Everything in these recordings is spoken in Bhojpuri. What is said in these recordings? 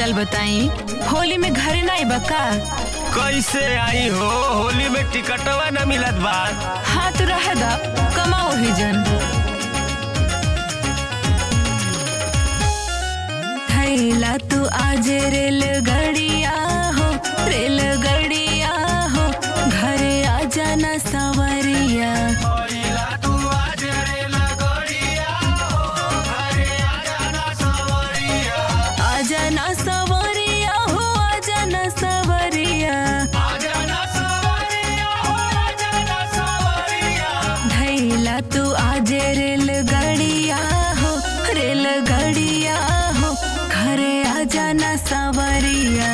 हालचाल बताई होली में घरे ना आइबा का कैसे आई हो होली में टिकटवा न मिलत बा हाँ तो रह दा कमाओ ही जन थैला तू आज रेलगाड़िया हो रेलगाड़िया हो घरे आ जाना सवरिया आ जाना सवरिया हो आ जाना सवरिया धैला तू आज रेलगाड़िया हो रेलगाड़िया हो घरे आ जाना सवरिया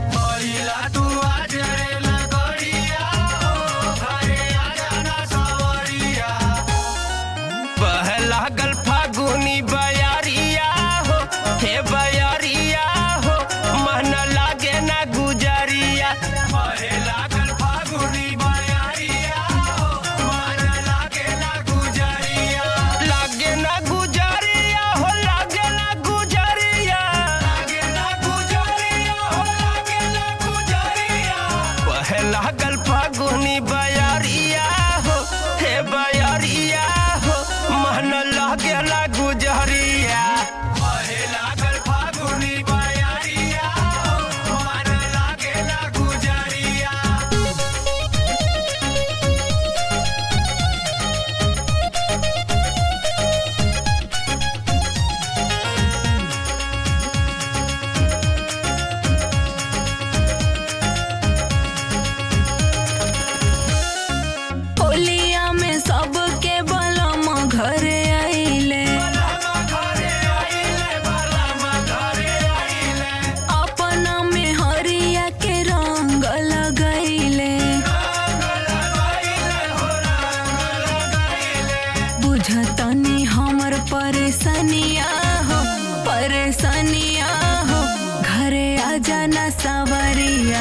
पहला गल फागुनी बयारिया हो हे बयारिया हो मन लागे ना गुजरिया पहला गल फागुनी बयारिया हो मन लागे ना गुजरिया लागे ना गुजरिया हो लागे ना गुजरिया लागे ना गुजरिया हो लागे ना गुजरिया पहला गल फागुनी बयारिया हो हे बयारिया हो मन लागे ना गुजरिया पहला गल फागुनी बयारिया हो मन लागे ना गुजरिया होलिया में सबके बलम घरे आइले अपना में हरिया के रंग लगैले बुझतनी हमर परेशानिया हो परेशानिया हो घरे आ जाना सवरिया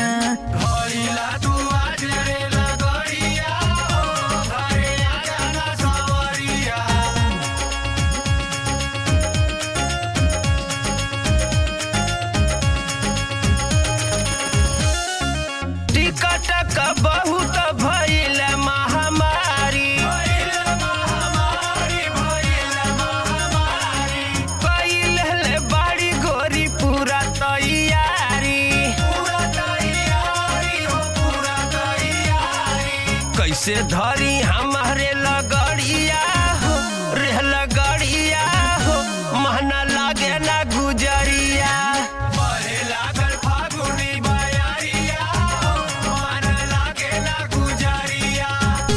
टिकट का बहुत भइल महामारी पहिले बाड़ी गोरी पूरा तैयारी कैसे धरी हमारे लगड़िया हो रे लगड़िया हो महना लागे ना गुजरिया लागल फागुनी बयारिया हो मन लागे ना गुजरिया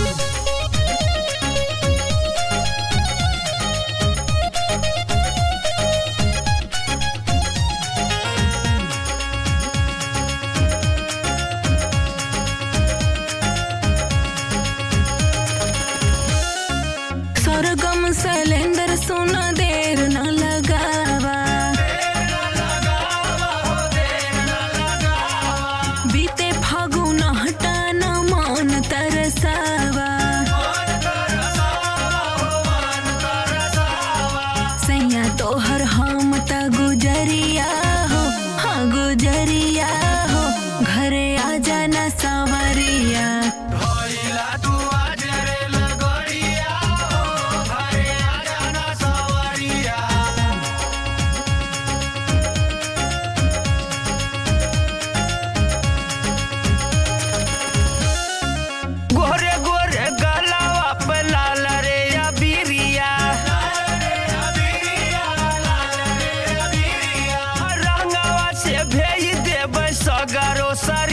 सरगम सिलेंडर सुन देर न लगावा बीते फागुन हटान मन तरसावा सैया तोहर हम त गुजरिया हो हाँ गुजरिया हो घरे आ जाना सवरिया भइला तू आज रे लगड़िया हो घरे आ जाना सवरिया गोरे गोरे गलावा पे लाल रे अबीरिया रंगवा से भेज देबै सगरो सर